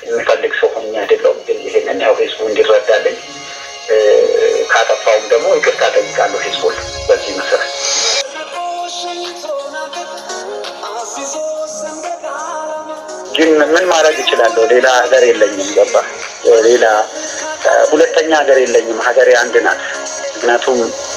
የሚፈልግ ሰው ሆኜ አይደለሁም። ግን ይሄንን ያው ህዝቡ እንዲረዳልኝ ካጠፋውም ደግሞ ይቅርታ ጠይቃለሁ ህዝቡን በዚህ መሰረት ግን ምን ማድረግ እችላለሁ? ሌላ ሀገር የለኝም። ገባ ሌላ ሁለተኛ ሀገር የለኝም። ሀገሬ አንድ ናት። ምክንያቱም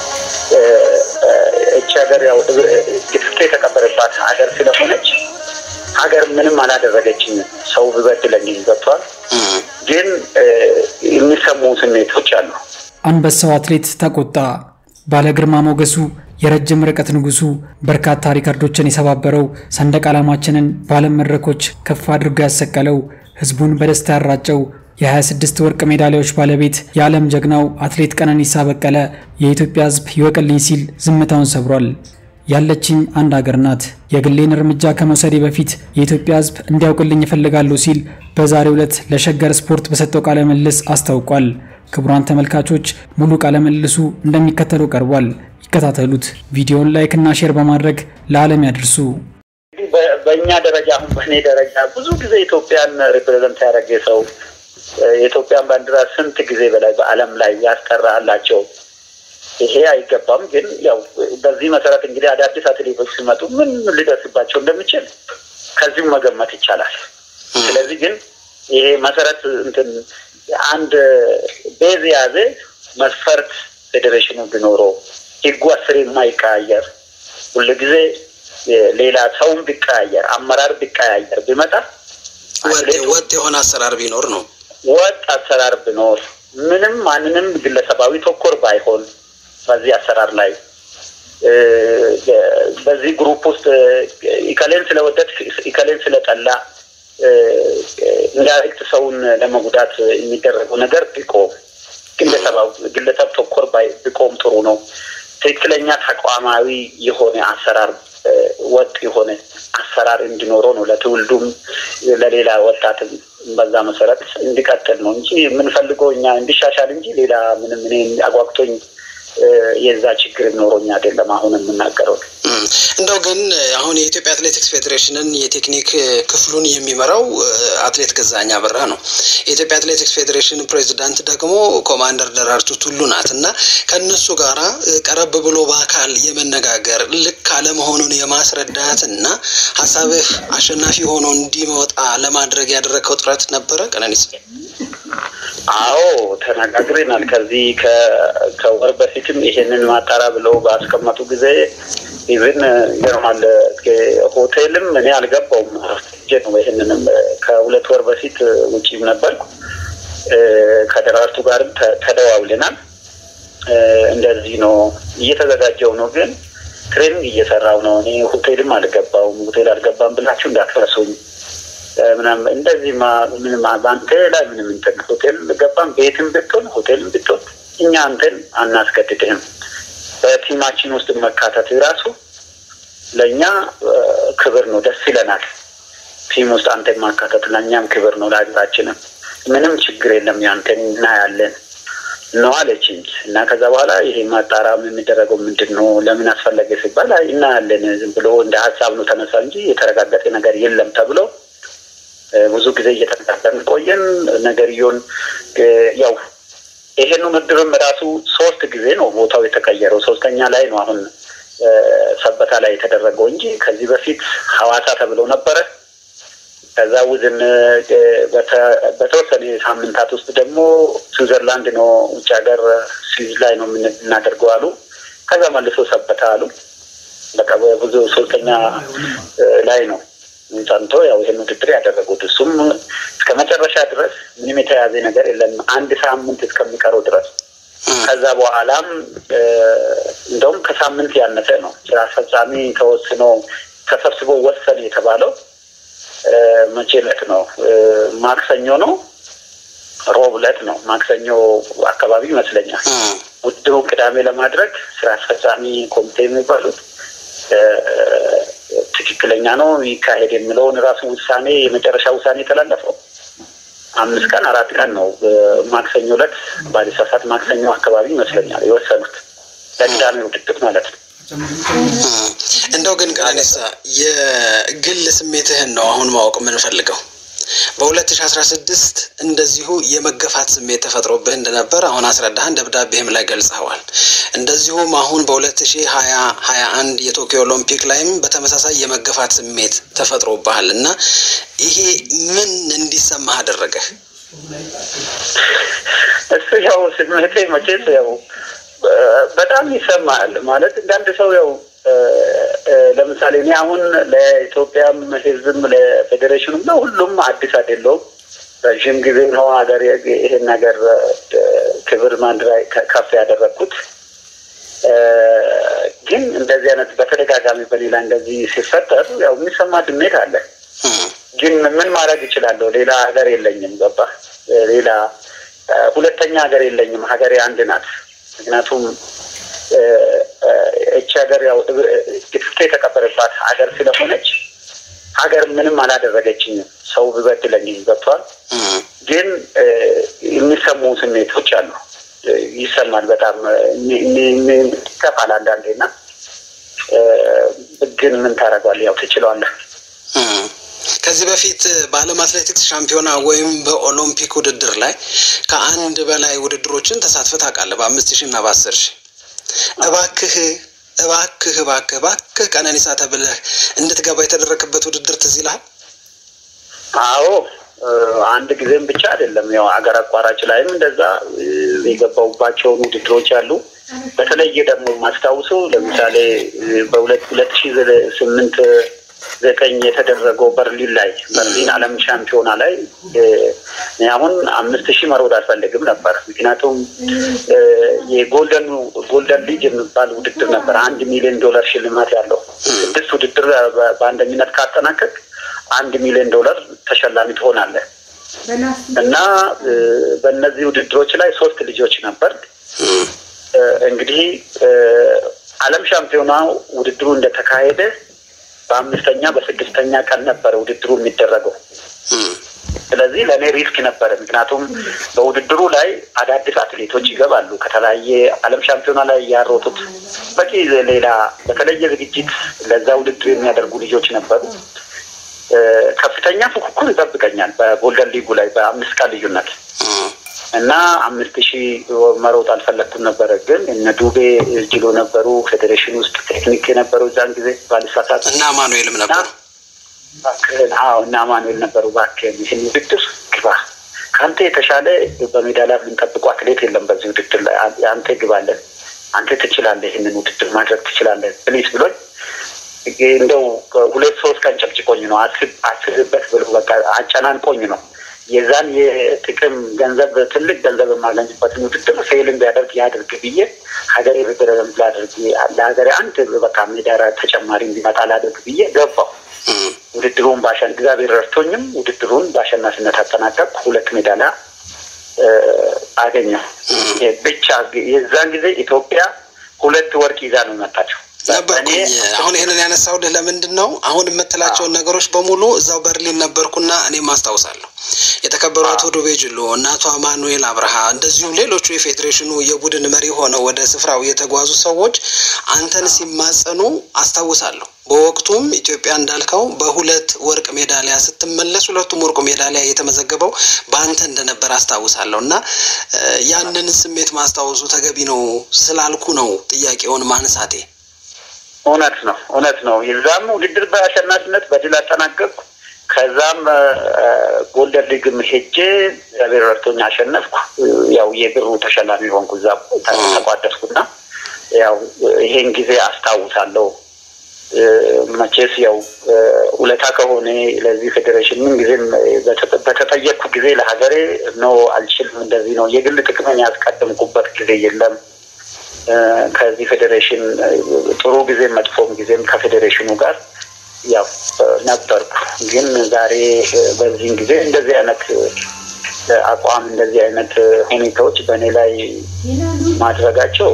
እቺ ሀገር ያው ግፍት የተቀበረባት ሀገር ስለሆነች ሀገር ምንም አላደረገችኝ። ሰው ብበድለኝም ገብቷል። ግን የሚሰሙ ስሜቶች አሉ። አንበሳው አትሌት ተቆጣ። ባለ ግርማ ሞገሱ የረጅም ርቀት ንጉሱ በርካታ ሪከርዶችን የሰባበረው ሰንደቅ ዓላማችንን በዓለም መድረኮች ከፍ አድርጎ ያሰቀለው ህዝቡን በደስታ ያራጨው የ26 ወርቅ ሜዳሊያዎች ባለቤት የዓለም ጀግናው አትሌት ቀነኒሳ በቀለ የኢትዮጵያ ህዝብ ይወቅልኝ ሲል ዝምታውን ሰብሯል። ያለችኝ አንድ አገር ናት። የግሌን እርምጃ ከመውሰዴ በፊት የኢትዮጵያ ህዝብ እንዲያውቅልኝ እፈልጋለሁ ሲል በዛሬው ዕለት ለሸገር ስፖርት በሰጠው ቃለ ምልልስ አስታውቋል። ክቡራን ተመልካቾች ሙሉ ቃለ ምልልሱ እንደሚከተለው ቀርቧል። ይከታተሉት። ቪዲዮውን ላይክ እና ሼር በማድረግ ለዓለም ያድርሱ። በእኛ ደረጃ አሁን በእኔ ደረጃ ብዙ ጊዜ ኢትዮጵያን ሪፕሬዘንት ያደረገ ሰው የኢትዮጵያን ባንዲራ ስንት ጊዜ በላይ በዓለም ላይ ያስጠራላቸው ይሄ አይገባም። ግን ያው በዚህ መሰረት እንግዲህ አዳዲስ አትሌቶች ሲመጡ ምን ሊደርስባቸው እንደሚችል ከዚሁ መገመት ይቻላል። ስለዚህ ግን ይሄ መሰረት እንትን አንድ ቤዝ የያዘ መስፈርት ፌዴሬሽኑ ቢኖረው ህጉ አስር የማይቀያየር ሁልጊዜ ሌላ ሰውን ቢቀያየር አመራር ቢቀያየር ቢመጣ ወጥ የሆነ አሰራር ቢኖር ነው። ወጥ አሰራር ቢኖር ምንም ማንንም ግለሰባዊ ተኮር ባይሆን በዚህ አሰራር ላይ በዚህ ግሩፕ ውስጥ ኢከሌን ስለወደድ ኢከሌን ስለጠላ ኢንዳይሬክት ሰውን ለመጉዳት የሚደረገው ነገር ቢቆም ግለሰብ ተኮር ቢቆም ጥሩ ነው። ትክክለኛ ተቋማዊ የሆነ አሰራር ወጥ የሆነ አሰራር እንዲኖረው ነው። ለትውልዱም ለሌላ ወጣትም በዛ መሰረት እንዲቀጥል ነው እንጂ የምንፈልገው እኛ እንዲሻሻል እንጂ ሌላ ምንም እኔ አጓግቶኝ የዛ ችግር ኖሮኝ አይደለም አሁን የምናገረው። እንደው ግን አሁን የኢትዮጵያ አትሌቲክስ ፌዴሬሽንን የቴክኒክ ክፍሉን የሚመራው አትሌት ገዛኸኝ አበራ ነው። የኢትዮጵያ አትሌቲክስ ፌዴሬሽን ፕሬዚዳንት ደግሞ ኮማንደር ደራርቱ ቱሉ ናት እና ከእነሱ ጋራ ቀረብ ብሎ በአካል የመነጋገር ልክ አለመሆኑን የማስረዳት እና ሀሳብህ አሸናፊ ሆኖ እንዲመጣ ለማድረግ ያደረግከው ጥረት ነበረ ቀነኒሳ? አዎ ተነጋግረናል። ከዚህ ከወር በፊትም ይሄንን ማጣራ ብለው ባስቀመጡ ጊዜ ኢቭን ይገርማል ሆቴልም እኔ አልገባውም ጀ ነው። ይህንንም ከሁለት ወር በፊት ውጪም ነበርኩ። ከደራርቱ ጋርም ተደዋውለናል። እንደዚህ ነው እየተዘጋጀው ነው፣ ግን ትሬኒንግ እየሰራው ነው። እኔ ሆቴልም አልገባውም። ሆቴል አልገባም ብላችሁ እንዳትረሱኝ ምናምን እንደዚህ ምንም በአንተ ላይ ምንም እንትን ሆቴል ገባም ቤትም ብትሆን ሆቴልም ብትሆን እኛ አንተን አናስገድድህም። በቲማችን ውስጥ መካተት ራሱ ለእኛ ክብር ነው፣ ደስ ይለናል። ቲም ውስጥ አንተን ማካተት ለእኛም ክብር ነው፣ ለሀገራችንም ምንም ችግር የለም። ያንተን እናያለን ነው አለችኝ እና ከዛ በኋላ ይሄ ማጣራ የሚደረገው ምንድን ነው ለምን አስፈለገ ሲባል እናያለን ዝም ብሎ እንደ ሀሳብ ነው ተነሳ እንጂ የተረጋገጠ ነገር የለም ተብሎ ብዙ ጊዜ እየተነጋገርን ቆየን። ነገርየውን ያው ይሄን ምድርም ራሱ ሶስት ጊዜ ነው ቦታው የተቀየረው። ሶስተኛ ላይ ነው አሁን ሰበታ ላይ የተደረገው እንጂ ከዚህ በፊት ሐዋሳ ተብሎ ነበረ። ከዛ ውዝን በተወሰነ ሳምንታት ውስጥ ደግሞ ስዊዘርላንድ ነው ውጭ ሀገር ስዊዝ ላይ ነው የምናደርገው አሉ። ከዛ መልሶ ሰበታ አሉ። በቃ ብዙ ሶስተኛ ላይ ነው ጸንቶ ያው ይህን ውድድር ያደረጉት እሱም እስከ መጨረሻ ድረስ ምንም የተያዘ ነገር የለም። አንድ ሳምንት እስከሚቀረው ድረስ ከዛ በኋላም እንደውም ከሳምንት ያነሰ ነው ስራ አስፈጻሚ ተወስኖ ተሰብስቦ ወሰን የተባለው መቼ ዕለት ነው? ማክሰኞ ነው፣ ሮብ ዕለት ነው። ማክሰኞ አካባቢ ይመስለኛል። ውድድሩን ቅዳሜ ለማድረግ ስራ አስፈጻሚ ኮሚቴ የሚባሉት ትክክለኛ ነው ይካሄድ የሚለውን ራሱ ውሳኔ የመጨረሻ ውሳኔ የተላለፈው አምስት ቀን አራት ቀን ነው። ማክሰኞ ዕለት ባለሳሳት ማክሰኞ አካባቢ ይመስለኛል የወሰኑት ለቅዳሜ ውድድር ማለት ነው። እንደው ግን ቀነኒሳ የግል ስሜትህን ነው አሁን ማወቅ የምንፈልገው። በ2016 እንደዚሁ የመገፋት ስሜት ተፈጥሮብህ እንደነበር አሁን አስረዳህን፣ ደብዳቤህም ላይ ገልጸዋል። እንደዚሁም አሁን በ2020 21 የቶኪዮ ኦሎምፒክ ላይም በተመሳሳይ የመገፋት ስሜት ተፈጥሮብሃል እና ይሄ ምን እንዲሰማህ አደረገህ? እሱ ያው ስሜቴ መቼስ ያው በጣም ይሰማል ማለት እንዳንድ ሰው ያው ለምሳሌ እኔ አሁን ለኢትዮጵያም ሕዝብም ለፌዴሬሽኑም ለሁሉም አዲስ አይደለሁም። ረዥም ጊዜ ነው ሀገር ይሄን ነገር ክብር ማንድ ላይ ከፍ ያደረግኩት። ግን እንደዚህ አይነት በተደጋጋሚ በሌላ እንደዚህ ሲፈጠር ያው የሚሰማ ስሜት አለ። ግን ምን ማድረግ እችላለሁ? ሌላ ሀገር የለኝም። ገባ ሌላ ሁለተኛ ሀገር የለኝም። ሀገሬ አንድ ናት። ምክንያቱም እቺ ሀገር ያው ግፍት የተቀበረባት ሀገር ስለሆነች ሀገር ምንም አላደረገችኝም። ሰው ቢበድለኝም ገብቷል። ግን የሚሰሙ ስሜቶች አሉ። ይሰማል። በጣም ይከፋል አንዳንዴ እና ግን ምን ታደርገዋለህ? ያው ትችለዋለህ። ከዚህ በፊት በዓለም አትሌቲክስ ሻምፒዮና ወይም በኦሎምፒክ ውድድር ላይ ከአንድ በላይ ውድድሮችን ተሳትፈህ ታውቃለህ፣ በአምስት ሺህ እና በአስር ሺህ እባክህ እባክህ እባክህ እባክህ ቀነኒሳ ተብለህ እንድትገባ የተደረገበት ውድድር ትዝ ይልሃል? አዎ አንድ ጊዜም ብቻ አይደለም። ያው አገር አቋራጭ ላይም እንደዛ የገባሁባቸውን ውድድሮች አሉ። በተለየ ደግሞ ማስታውሰው ለምሳሌ በሁለት ሁለት ሺህ ስምንት ዘጠኝ የተደረገው በርሊን ላይ በርሊን ዓለም ሻምፒዮና ላይ አሁን አምስት ሺህ መሮጥ አልፈልግም ነበር። ምክንያቱም የጎልደን ጎልደን ሊግ የሚባል ውድድር ነበር። አንድ ሚሊዮን ዶላር ሽልማት ያለው ስድስት ውድድር በአንደኝነት ካጠናቀቅ አንድ ሚሊዮን ዶላር ተሸላሚ ትሆናለህ እና በእነዚህ ውድድሮች ላይ ሶስት ልጆች ነበር። እንግዲህ ዓለም ሻምፒዮና ውድድሩ እንደተካሄደ በአምስተኛ በስድስተኛ ቀን ነበረ ውድድሩ የሚደረገው። ስለዚህ ለእኔ ሪስክ ነበረ። ምክንያቱም በውድድሩ ላይ አዳዲስ አትሌቶች ይገባሉ። ከተለያየ ዓለም ሻምፒዮና ላይ ያሮጡት በቂ ሌላ በተለየ ዝግጅት ለዛ ውድድር የሚያደርጉ ልጆች ነበሩ። ከፍተኛ ፉክክር ይጠብቀኛል በጎልደን ሊጉ ላይ በአምስት ቀን ልዩነት እና አምስት ሺህ መሮጥ አልፈለግኩም ነበረ። ግን እነ ዱቤ ጅሎ ነበሩ፣ ፌዴሬሽን ውስጥ ቴክኒክ የነበሩ እዛን ጊዜ ባልሳሳት እና አማኑኤልም ነበሩ። አዎ እና አማኑኤል ነበሩ። እባክህን ይህን ውድድር ግባ፣ ከአንተ የተሻለ በሜዳሊያ የምንጠብቁ አትሌት የለም በዚህ ውድድር ላይ አንተ ግባለን፣ አንተ ትችላለህ፣ ይህንን ውድድር ማድረግ ትችላለህ ፕሊስ ብሎኝ እንደው ሁለት ሶስት ቀን ጨቅጭቆኝ ነው አስብበት ብሎ በቃ አጨናንቆኝ ነው የዛን የጥቅም ገንዘብ ትልቅ ገንዘብ የማገኝበትን ውድድር ፌልን ቢያደርግ ያድርግ ብዬ ሀገሬ ሪፕሬዘንት ላድርግ ለሀገሬ አንድ በቃ ሜዳራ ተጨማሪ እንዲመጣ ላድርግ ብዬ ገባው። ውድድሩን ባሸን እግዚአብሔር ረድቶኝም ውድድሩን በአሸናፊነት አጠናቀቅ ሁለት ሜዳሊያ አገኘው። ብቻ የዛን ጊዜ ኢትዮጵያ ሁለት ወርቅ ይዛ ነው የመጣችው። ነበርኩኝ። አሁን ይህንን ያነሳሁልህ ለምንድን ነው? አሁን የምትላቸውን ነገሮች በሙሉ እዛው በርሊን ነበርኩና እኔም አስታውሳለሁ። የተከበሩ አቶ ዱቤ ጅሎ እና አቶ አማኑኤል አብርሃ እንደዚሁም ሌሎቹ የፌዴሬሽኑ የቡድን መሪ ሆነው ወደ ስፍራው የተጓዙ ሰዎች አንተን ሲማጸኑ አስታውሳለሁ። በወቅቱም ኢትዮጵያ እንዳልከው በሁለት ወርቅ ሜዳሊያ ስትመለስ ሁለቱም ወርቁ ሜዳሊያ የተመዘገበው በአንተ እንደነበር አስታውሳለሁ እና ያንን ስሜት ማስታወሱ ተገቢ ነው ስላልኩ ነው ጥያቄውን ማንሳቴ። እውነት ነው፣ እውነት ነው። የዛም ውድድር በአሸናፊነት በድል አጠናቀቅኩ። ከዛም ጎልደን ሊግም ሄጄ እግዚአብሔር ረድቶኝ አሸነፍኩ። ያው የብሩ ተሸላሚ ሆንኩ። እዛ ተቋደስኩና ያው ይሄን ጊዜ አስታውሳለሁ። መቼስ ያው ውለታ ከሆነ ለዚህ ፌዴሬሽን ምን ጊዜም በተጠየቅኩ ጊዜ ለሀገሬ ኖ አልችልም፣ እንደዚህ ነው የግል ጥቅምን ያስቀድምኩበት ጊዜ የለም። ከዚህ ፌዴሬሽን ጥሩ ጊዜም መጥፎም ጊዜም ከፌዴሬሽኑ ጋር ያው ነበርኩ። ግን ዛሬ በዚህን ጊዜ እንደዚህ አይነት አቋም እንደዚህ አይነት ሁኔታዎች በእኔ ላይ ማድረጋቸው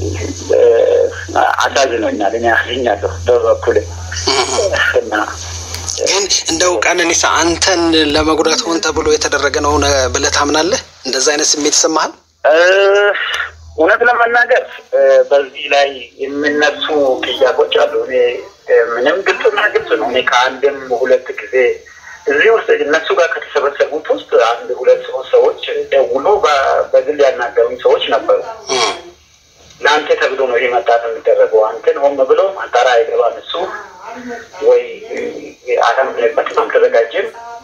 አሳዝኖኛል። እኔ ያገኛለሁ በበኩል እና ግን እንደው ቀነኒሳ አንተን ለመጉዳት ሆን ተብሎ የተደረገ ነው ብለህ ታምናለህ? እንደዛ አይነት ስሜት ይሰማሃል? እውነት ለመናገር በዚህ ላይ የሚነሱ ጥያቄዎች አሉ። እኔ ምንም ግልጽና ግልጽ ነው። እኔ ከአንድም ሁለት ጊዜ እዚህ ውስጥ እነሱ ጋር ከተሰበሰቡት ውስጥ አንድ ሁለት ሶስት ሰዎች ደውሎ በግል ያናገሩኝ ሰዎች ነበሩ። ለአንተ ተብሎ ነው ይሄ ማጣራት የሚደረገው። አንተን ሆን ብሎ ማጣራ አይገባም እሱ ወይ አላምንበትም፣ አልተዘጋጀም።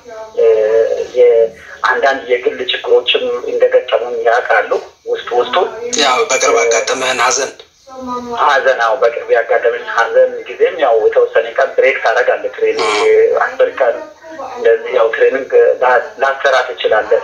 አንዳንድ የግል ችግሮችም እንደገጠሙኝ ያውቃሉ። ውስጥ ውስጡ ያው በቅርብ ያጋጠመህን ሀዘን ሀዘናው በቅርብ ያጋጠመኝ ሀዘን ጊዜም ያው የተወሰነ ቀን ብሬክ ታደርጋለህ። ትሬኒንግ አስር ቀን እንደዚህ ያው ትሬኒንግ ላሰራ ትችላለህ።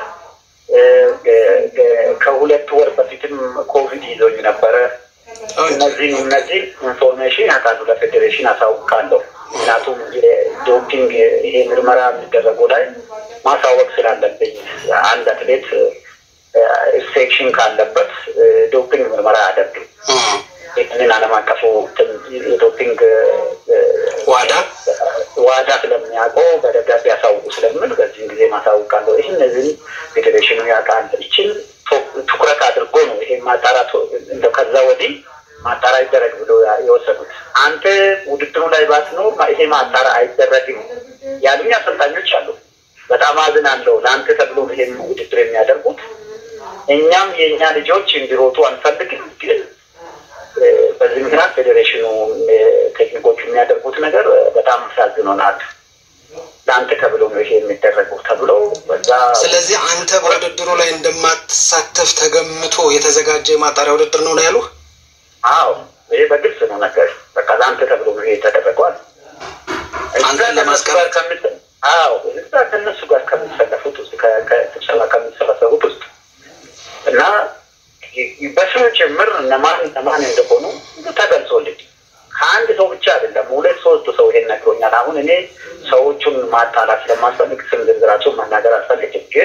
ከሁለት ወር በፊትም ኮቪድ ይዞኝ ነበረ። እነዚህ እነዚህ ኢንፎርሜሽን ያውቃሉ፣ ለፌዴሬሽን አሳውቃለሁ። ምክንያቱም የዶፒንግ ይሄ ምርመራ የሚደረገው ላይ ማሳወቅ ስላለብኝ አንድ አትሌት ኢንፌክሽን ካለበት ዶፒንግ ምርመራ አያደርግም። ይህንን ዓለም አቀፉ የዶፒንግ ዋዳ ዋዳ ስለሚያውቀው በደብዳቤ ያሳውቁ ስለምል በዚህም ጊዜ ማሳውቃለሁ። ይህ እነዚህን ፌዴሬሽኑ ያውቃል። ይችን ትኩረት አድርጎ ነው ይሄ ማጣራት እንደ ከዛ ወዲህ ማጣራ ይደረግ ብሎ የወሰዱት። አንተ ውድድሩ ላይ ባትኖር ይሄ ማጣራ አይደረግም ያሉኝ አሰልጣኞች አሉ። በጣም አዝናለሁ። ለአንተ ተብሎ ይሄን ውድድር የሚያደርጉት እኛም የእኛ ልጆች እንዲሮጡ አንፈልግም ግን በዚህ ምክንያት ፌዴሬሽኑ ቴክኒኮቹ የሚያደርጉት ነገር በጣም አሳዝኖናል። ለአንተ ተብሎ ነው ይሄ የሚደረገው ተብሎ በዛ። ስለዚህ አንተ በውድድሩ ላይ እንደማትሳተፍ ተገምቶ የተዘጋጀ የማጣሪያ ውድድር ነው ነው ያሉህ? አዎ ይሄ በግልጽ ነው ነገር በቃ ለአንተ ተብሎ ነው ይሄ ተደረጓል። አንተን ለማስቀረት አዎ እዛ ከእነሱ ጋር ከሚሰለፉት ውስጥ ከስብሰባ ከሚሰበሰቡት ውስጥ እና በስም ጭምር እነማን እነማን እንደሆኑ ተገልጾልኝ ከአንድ ሰው ብቻ አይደለም፣ ሁለት ሶስት ሰው ይሄን ነግሮኛል። አሁን እኔ ሰዎቹን ማጣላት ስለማስፈልግ ስም ዝርዝራቸውን መናገር አልፈልግም፣ ግን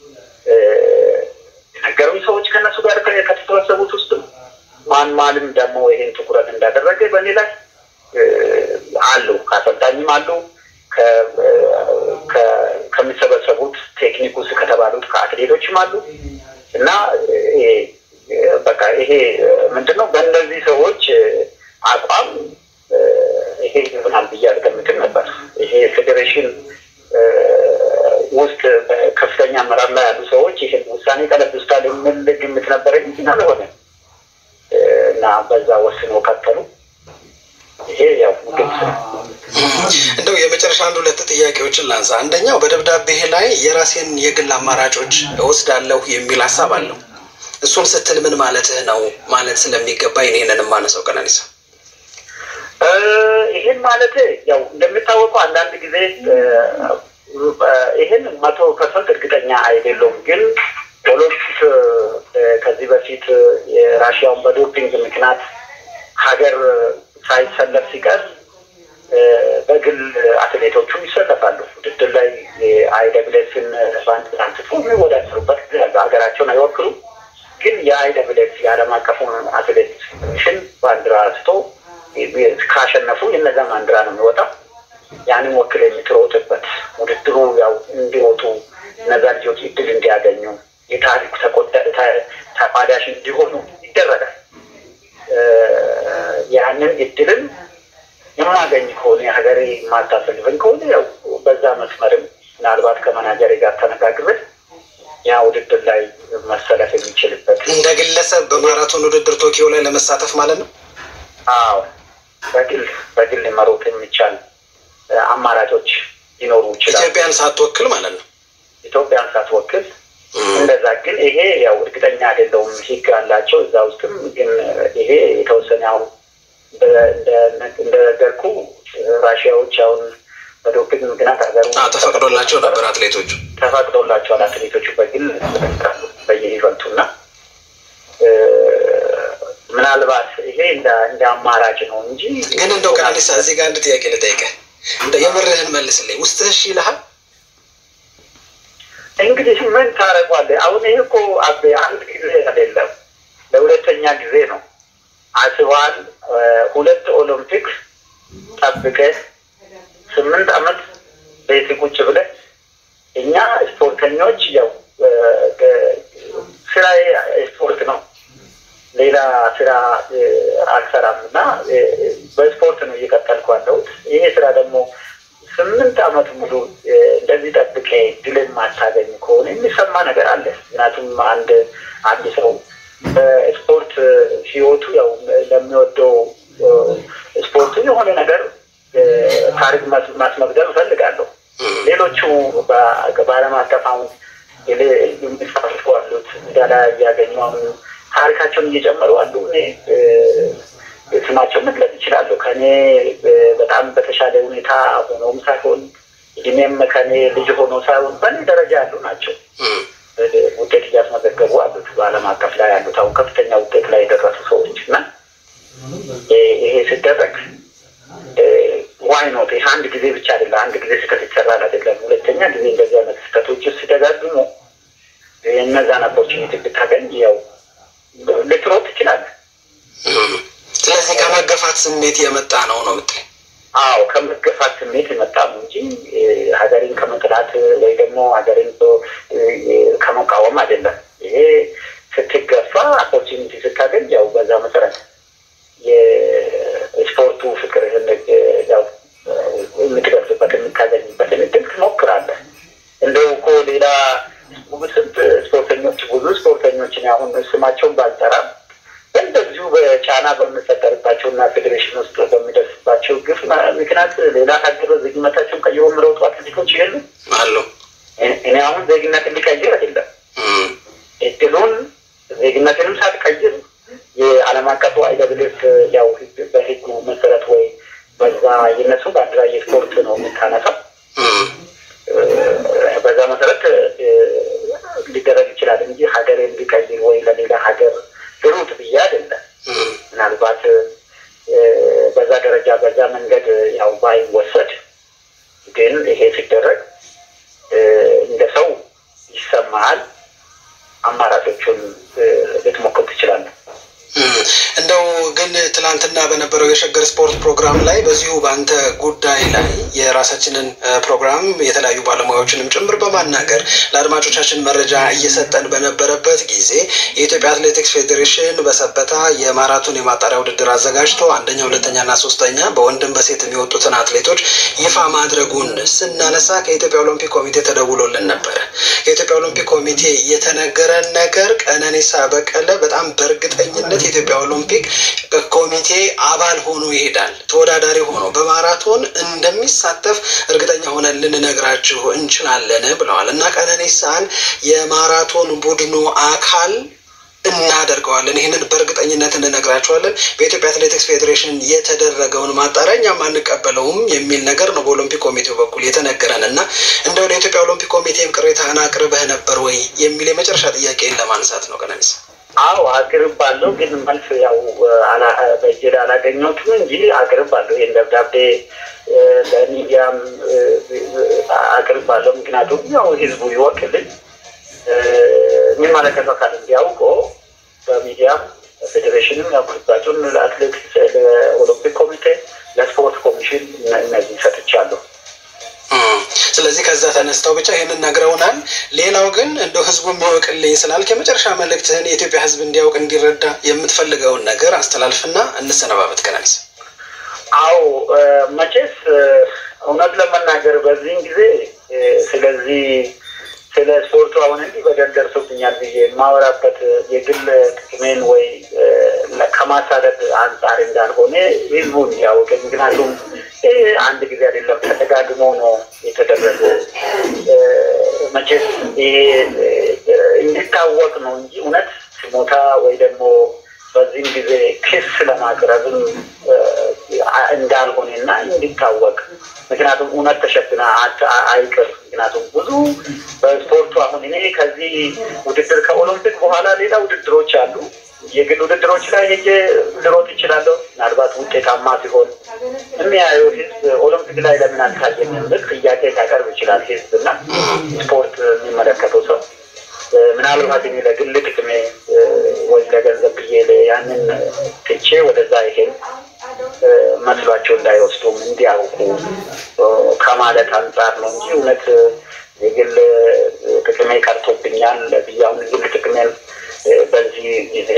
የነገሩኝ ሰዎች ከእነሱ ጋር ከተሰበሰቡት ውስጥ ማን ማንም ደግሞ ይሄን ትኩረት እንዳደረገ በእኔ ላይ አሉ፣ ከአሰልጣኝም አሉ ከሚሰበሰቡት ቴክኒክ ውስጥ ከተባሉት ከአትሌቶችም አሉ እና በቃ ይሄ ምንድነው በእነዚህ ሰዎች አቋም ይሄ ይሆናል ብዬ አልገምትም ነበር። ይሄ ፌዴሬሽን ውስጥ ከፍተኛ አመራር ላይ ያሉ ሰዎች ይህን ውሳኔ ቀለብስታል የሚል ግምት ነበረኝ፣ ግን አልሆነ እና በዛ ወስኖ ቀጠሉ። ይሄ ያው ግልጽ ነው። እንደው የመጨረሻ አንድ ሁለት ጥያቄዎችን ላንሳ። አንደኛው በደብዳቤህ ላይ የራሴን የግል አማራጮች እወስዳለሁ የሚል ሀሳብ አለው። እሱን ስትል ምን ማለትህ ነው? ማለት ስለሚገባኝ ይሄንን የማነሳው ቀነኒሳ። ይህን ማለት ያው እንደሚታወቀው አንዳንድ ጊዜ ይህን መቶ ፐርሰንት እርግጠኛ አይደለሁም፣ ግን ኦሎምፒክ ከዚህ በፊት የራሽያውን በዶፒንግ ምክንያት ሀገር ሳይሰለፍ ሲቀር በግል አትሌቶቹ ይሰለፋሉ። ውድድር ላይ የአይደብሌስን ባንድ አንስቶ የሚወዳደሩበት ጊዜ ያለ ሀገራቸውን አይወክሉም። ግን የአይደብሌስ የዓለም አቀፉን አትሌቲክስን ባንዲራ አንስቶ ካሸነፉ የነዛ ባንዲራ ነው የሚወጣው። ያንን ወክል የምትሮጥበት ውድድሩ ያው እንዲሮጡ እነዛ ልጆች እድል እንዲያገኙ የታሪኩ ተቋዳሽ እንዲሆኑ ይደረጋል። ያንን እድልን የማገኝ ከሆነ የሀገሬ የማታፈልፈኝ ከሆነ ያው በዛ መስመርም ምናልባት ከመናጀሬ ጋር ተነጋግሬ ያ ውድድር ላይ መሰለፍ የሚችልበት እንደ ግለሰብ በማራቶን ውድድር ቶኪዮ ላይ ለመሳተፍ ማለት ነው። አዎ በግል በግል መሮጥ የሚቻል አማራጮች ሊኖሩ ይችላል። ኢትዮጵያን ሳትወክል ማለት ነው። ኢትዮጵያን ሳትወክል እንደዛ ግን ይሄ ያው እርግጠኛ አይደለውም። ህግ አላቸው እዛ ውስጥም ግን ይሄ የተወሰነ ያው እንደነገርኩ ራሽያዎች አሁን በዶፒንግ ምክንያት ሀገሩ ተፈቅዶላቸው ነበር አትሌቶቹ ተፈቅዶላቸዋል። አትሌቶቹ በግል ይመጣሉ በየኢቨንቱ እና ምናልባት ይሄ እንደ አማራጭ ነው እንጂ ግን እንደው ቀነኒሳ እዚህ ጋር አንድ ጥያቄ ልጠይቅህ፣ እንደው የምርህን መልስልኝ። ውስጥህ እሺ ይልሃል? እንግዲህ ምን ታደርጓለህ? አሁን ይህ እኮ አቤ አንድ ጊዜ አይደለም ለሁለተኛ ጊዜ ነው። አስበዋል። ሁለት ኦሎምፒክ ጠብቀህ ስምንት ዓመት ቤት ቁጭ ብለህ እኛ ስፖርተኞች ያው ስራ ስፖርት ነው፣ ሌላ ስራ አልሰራም እና በስፖርት ነው እየቀጠልኩ ያለሁት። ይሄ ስራ ደግሞ ስምንት ዓመት ሙሉ እንደዚህ ጠብቄ ድል የማታገኝ ከሆነ የሚሰማ ነገር አለ። ምክንያቱም አንድ አንድ ሰው በስፖርት ህይወቱ ያው ለሚወደው ስፖርቱ የሆነ ነገር ታሪክ ማስመዝገብ እፈልጋለሁ። ሌሎቹ በዓለም አቀፍ አሁን የሚሳተፉ አሉት ሜዳሊያ እያገኙ አሁን ታሪካቸውን እየጨመሩ አሉ። እኔ ስማቸው መግለጽ ይችላለሁ። ከኔ በጣም በተሻለ ሁኔታ ሆኖም ሳይሆን እድሜም ከኔ ልጅ ሆኖ ሳይሆን በእኔ ደረጃ ያሉ ናቸው ውጤት እያስመዘገቡ አሉት። በዓለም አቀፍ ላይ ያሉት አሁን ከፍተኛ ውጤት ላይ የደረሱ ሰዎች እና ይሄ ሲደረግ ዋይ ኖት ይህ አንድ ጊዜ ብቻ አይደለም። አንድ ጊዜ ስህተት ይሰራል አይደለም። ሁለተኛ ጊዜ እንደዚህ አይነት ስህተቶች ሲደጋግሙ እነዛን ኦፖርቹኒቲ ብታገኝ ያው ልትሮጥ ትችላለህ። ስለዚህ ከመገፋት ስሜት የመጣ ነው ነው ምት አዎ ከመገፋት ስሜት የመጣ ነው እንጂ ሀገሬን ከመጥላት ወይ ደግሞ ሀገሬን ከመቃወም አይደለም። ይሄ ስትገፋ ኦፖርቹኒቲ ስታገኝ ያው በዛ መሰረት የስፖርቱ ፍቅር ያው የምትገልጽበት የምታገኝበትን እድል ትሞክራለህ። እንደው እኮ ሌላ ስንት ስፖርተኞች ብዙ ስፖርተኞችን አሁን ስማቸውን ባልጠራም እንደዚሁ በጫና በምፈጠርባቸው እና ፌዴሬሽን ውስጥ በሚደርስባቸው ግፍ ምክንያት ሌላ ሀገር ዜግነታቸውን ቀይሮ የሚለውጡ አትሌቶች የሉ አሉ። እኔ አሁን ዜግነት እንዲቀይር አይደለም እድሉን ዜግነትንም ሳትቀይር የዓለም አቀፉ አይደብልፍ ያው በህጉ መሰረት ወይ በዛ የነሱ ባንዲራ የስፖርት ነው የምታነሳው። በዛ መሰረት ሊደረግ ይችላል እንጂ ሀገር እንዲቀይር ወይ ለሌላ ሀገር ሩት ብዬ አይደለም። ምናልባት በዛ ደረጃ በዛ መንገድ ያው ባይወሰድ ግን ይሄ ሲደረግ እንደ ሰው ይሰማል። አማራጮቹን ልትሞክር ትችላለህ። እንደው ግን ትናንትና በነበረው የሸገር ስፖርት ፕሮግራም ላይ በዚሁ በአንተ ጉዳይ ላይ የራሳችንን ፕሮግራም የተለያዩ ባለሙያዎችንም ጭምር በማናገር ለአድማጮቻችን መረጃ እየሰጠን በነበረበት ጊዜ የኢትዮጵያ አትሌቲክስ ፌዴሬሽን በሰበታ የማራቶን የማጣሪያ ውድድር አዘጋጅቶ አንደኛ፣ ሁለተኛና ሶስተኛ በወንድም በሴት የሚወጡትን አትሌቶች ይፋ ማድረጉን ስናነሳ ከኢትዮጵያ ኦሎምፒክ ኮሚቴ ተደውሎልን ነበረ። ከኢትዮጵያ ኦሎምፒክ ኮሚቴ የተነገረን ነገር ቀነኒሳ በቀለ በጣም በእርግጠኝነት የኢትዮጵያ ኦሎምፒክ ኮሚቴ አባል ሆኖ ይሄዳል። ተወዳዳሪ ሆኖ በማራቶን እንደሚሳተፍ እርግጠኛ ሆነን ልንነግራችሁ እንችላለን ብለዋል እና ቀነኒሳን የማራቶን ቡድኑ አካል እናደርገዋለን። ይህንን በእርግጠኝነት እንነግራቸዋለን። በኢትዮጵያ አትሌቲክስ ፌዴሬሽን የተደረገውን ማጣሪያ እኛም አንቀበለውም የሚል ነገር ነው በኦሎምፒክ ኮሚቴው በኩል የተነገረን እና እንደው ለኢትዮጵያ ኦሎምፒክ ኮሚቴም ቅሬታህን አቅርበህ ነበር ወይ የሚል የመጨረሻ ጥያቄን ለማንሳት ነው ቀነኒሳ። አዎ አቅርባለሁ፣ ግን መልስ ያው በእጅ አላገኘሁትም እንጂ አቅርባለሁ። ይህን ደብዳቤ ለሚዲያም አቅርባለሁ። ምክንያቱም ያው ህዝቡ ይወቅልኝ የሚመለከተው አካል እንዲያውቆ በሚዲያም ፌዴሬሽንም ያው ግልባጩን ለአትሌቲክስ ለኦሎምፒክ ኮሚቴ ለስፖርት ኮሚሽን እነዚህ ሰጥቻለሁ። ስለዚህ ከዛ ተነስተው ብቻ ይህንን ነግረውናል። ሌላው ግን እንደው ህዝቡ የሚያውቅልኝ ስላልክ የመጨረሻ መልእክትህን የኢትዮጵያ ህዝብ እንዲያውቅ እንዲረዳ የምትፈልገውን ነገር አስተላልፍና እንሰነባበት። ቀነኒሳ አዎ መቼስ እውነት ለመናገር በዚህን ጊዜ ስለዚህ ስለ ስፖርቱ አሁን እንዲህ በደል ደርሶብኛል ብዬ የማወራበት የግል ጥቅሜን ወይ ከማሳደድ አንጻር እንዳልሆነ ህዝቡን ያወቀ። ምክንያቱም ይህ አንድ ጊዜ አይደለም ተደጋግሞ ነው የተደረገው። መቼስ ይሄ እንዲታወቅ ነው እንጂ እውነት ስሞታ ወይ ደግሞ በዚህም ጊዜ ክስ ለማቅረብም እንዳልሆነ እና እንዲታወቅ ምክንያቱም እውነት ተሸፍና አይቅር። ምክንያቱም ብዙ በስፖርቱ አሁን እኔ ከዚህ ውድድር ከኦሎምፒክ በኋላ ሌላ ውድድሮች አሉ። የግል ውድድሮች ላይ ሄጄ ልሮጥ ይችላለሁ። ምናልባት ውጤታማ ሲሆን የሚያየው ህዝብ ኦሎምፒክ ላይ ለምን አልታየም የሚል ጥያቄ ሊያቀርብ ይችላል ህዝብ እና ስፖርት የሚመለከተው ሰው ምናልባት እኔ ለግል ጥቅሜ ወይ ለገንዘብ ብዬ ያንን ትቼ ወደዛ ይሄን መስሏቸው እንዳይወስዱም እንዲያውቁ ከማለት አንጻር ነው እንጂ እውነት የግል ጥቅሜ ቀርቶብኛል ብዬ አሁን ግል ጥቅሜን በዚህ ጊዜ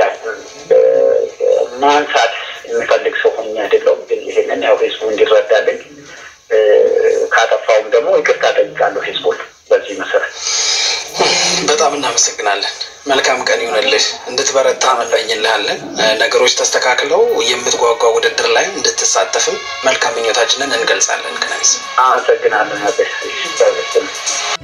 ማንሳት የሚፈልግ ሰው ሆኜ አይደለሁም። ግን ይሄንን ያው ህዝቡ እንዲረዳልኝ ካጠፋውም ደግሞ ይቅርታ ጠይቃለሁ ህዝቡን በዚህ መሰረት። በጣም እናመሰግናለን። መልካም ቀን ይሁንልህ። እንድትበረታ እንመኝልሃለን። ነገሮች ተስተካክለው የምትጓጓ ውድድር ላይ እንድትሳተፍም መልካም ምኞታችንን እንገልጻለን። ከነሚስ አመሰግናለን።